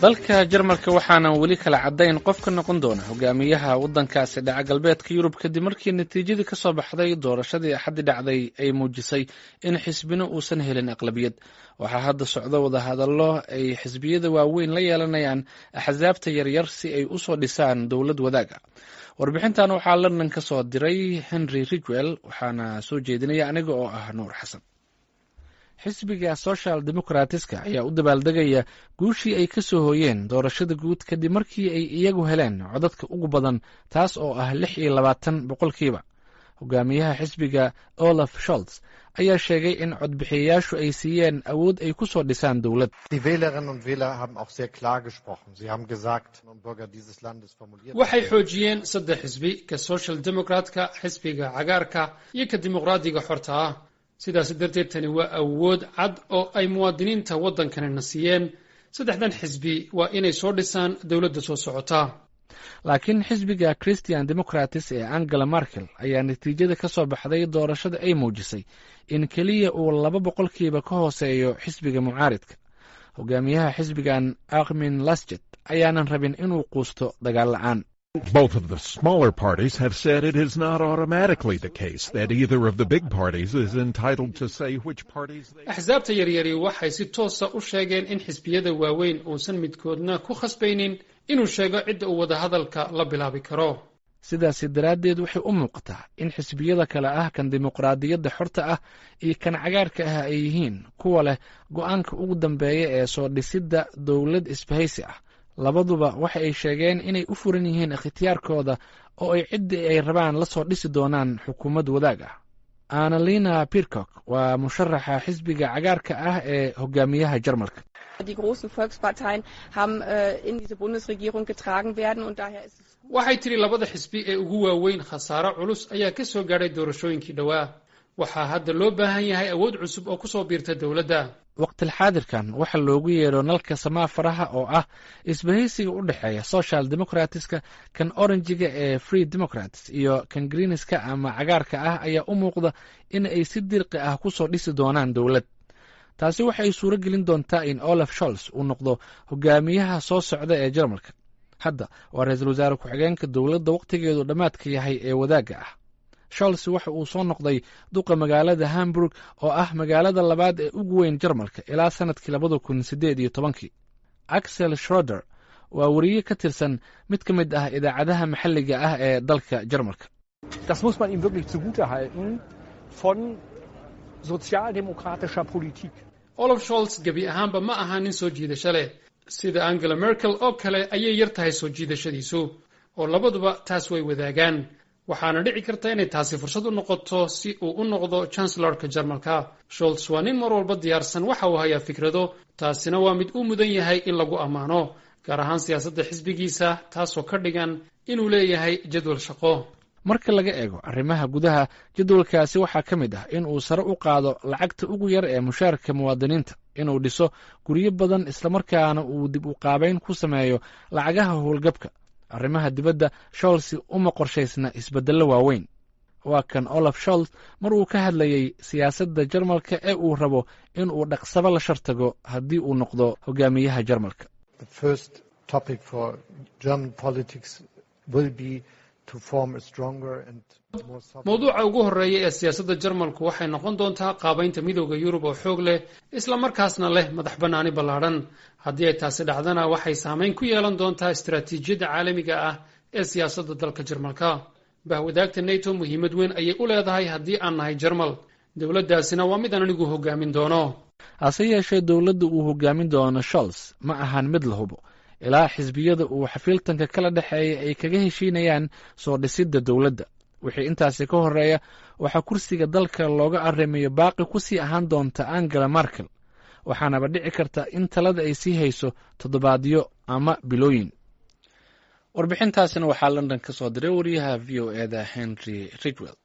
dalka jarmalka waxaanan weli kala caddayn qof ka noqon doona hogaamiyaha waddankaasi dhaca galbeedka yurub kadib markii natiijadii ka soo baxday doorashadii axaddi dhacday ay muujisay in xisbina uusan helin aqlabiyad waxaa hadda socdo wadahadallo ay xisbiyada waaweyn la yeelanayaan axsaabta yaryar si ay u soo dhisaan dowlad wadaaga warbixintan waxaa london ka soo diray henry ridwell waxaana soo jeedinaya aniga oo ah nuur xasan xisbiga social democratiska ayaa u dabaaldegaya guushii ay ka soo hooyeen doorashada guud kadib markii ay iyagu heleen codadka ugu badan taas oo ah lix iyo labaatan boqolkiiba hogaamiyaha xisbiga olaf sholts ayaa sheegay in codbixiyayaashu ay siiyeen awood ay ku soo dhisaan dowlad waxay xoojiyeen saddex xisbi ka social democratka xisbiga cagaarka iyo ka dimuqraadiga xorta ah sidaas darteed tani waa awood cad oo ay muwaadiniinta waddankanina siiyeen saddexdan xisbi waa inay soo dhisaan dowladda soo socota laakiin xisbiga christian democratis ee angela markel ayaa natiijada ka soo baxday doorashada ay muujisay in keliya uu laba boqolkiiba ka hooseeyo xisbiga mucaaridka hogaamiyaha xisbigan akmin lasjet ayaanan rabin inuu quusto dagaal la-aan Both of the smaller parties have said it is not automatically the case that either of the big parties is entitled to say which parties they axsaabta yaryari waxay si toosa u sheegeen in xisbiyada waaweyn uusan midkoodna ku khasbaynin inuu sheego cidda uu wadahadalka la bilaabi karo sidaasi daraaddeed waxay u muuqataa in xisbiyada kale ah kan dimuqraadiyadda xorta ah iyo kan cagaarka ah ay yihiin kuwa leh go-aanka ugu dambeeya ee soo dhisidda dowlad isbahaysi ah labaduba waxa ay sheegeen inay u furan yihiin ikhtiyaarkooda oo ay ciddii ay rabaan la soo dhisi doonaan xukuumad wadaag ah annalina pircock waa musharaxa xisbiga cagaarka ah ee hogaamiyaha jarmalka waxay tidhi labada xisbi ee ugu waaweyn khasaaro culus ayaa ka soo gaadhay doorashooyinkii dhowaa waxaa hadda loo baahan yahay awood cusub oo ku soo biirta dowladda waqtilxaadirkan waxaa loogu yeedho nalka samaa faraha oo ah isbahaysiga u dhexeeya social democratska kan oranjiga ee free democrats iyo kan greeniska ama cagaarka ah ayaa u muuqda in ay si dirqi ah ku soo dhisi doonaan dowlad taasi waxay suuro gelin doontaa in olaf sholz uu noqdo hogaamiyaha soo socda ee jarmalka hadda waa ra-iisul wasaare ku-xigeenka dowladda wakhtigeedu dhammaadka yahay ee wadaagga ah sholz waxa uu soo noqday duqa magaalada hamburg oo ah magaalada labaad ee ugu weyn jarmalka ilaa sanadkii labada kun siddeed iyo tobankii axel schroder waa weriye ka tirsan mid ka mid ah idaacadaha maxalliga ah ee dalka jarmalka olaf sholz gebi ahaanba ma aha nin soo jiidasho leh sida angela merkel oo kale ayay yar tahay soo jiidashadiisu oo labaduba taas way wadaagaan waxaana dhici karta inay taasi fursad u noqoto si uu u noqdo chancelorka jarmalka sholz waa nin mar walba diyaarsan waxa uu hayaa fikrado taasina waa mid u mudan yahay in lagu ammaano gaar ahaan siyaasadda xisbigiisa taasoo ka dhigan inuu leeyahay jadwal shaqo marka laga eego arrimaha gudaha jadwalkaasi waxaa ka mid ah in uu sare u qaado lacagta ugu yar ee mushaarka muwaadiniinta inuu dhiso guryo badan islamarkaana uu dib u qaabayn ku sameeyo lacagaha howlgabka arrimaha dibadda sholsi uma qorshaysna isbeddello waaweyn waa kan olaf sholz mar uu ka hadlayey siyaasadda jarmalka ee uu rabo in uu dhaqsaba la shartago haddii uu noqdo hogaamiyaha jarmalka mawduuca ugu horreeya ee siyaasadda jarmalku waxay noqon doontaa qaabaynta midooda yurub oo xoog leh islamarkaasna leh madax bannaani ballaadhan haddii ay taasi dhacdana waxay saamayn ku yeelan doontaa istaraatiijiyadda caalamiga ah ee siyaasadda dalka jarmalka bahwadaagta neto muhiimad weyn ayay u leedahay haddii aan nahay jarmal dowladdaasina waa mid aan anigu hogaamin doono hase yeeshee dowladda uu hogaamin doono sholz ma ahan mid la hubo ilaa xisbiyada uu xafiiltanka kala dhexeeya ay kaga heshiinayaan soo dhisidda dowladda wixii intaasi ka horreeya waxaa kursiga dalka looga arrimayo baaqi ku sii ahaan doonta angela markel waxaanaba dhici karta in talada ay sii hayso toddobaadyo ama bilooyin warbixintaasina waxaa london ka soo diray wariyaha v o eda henry ridwell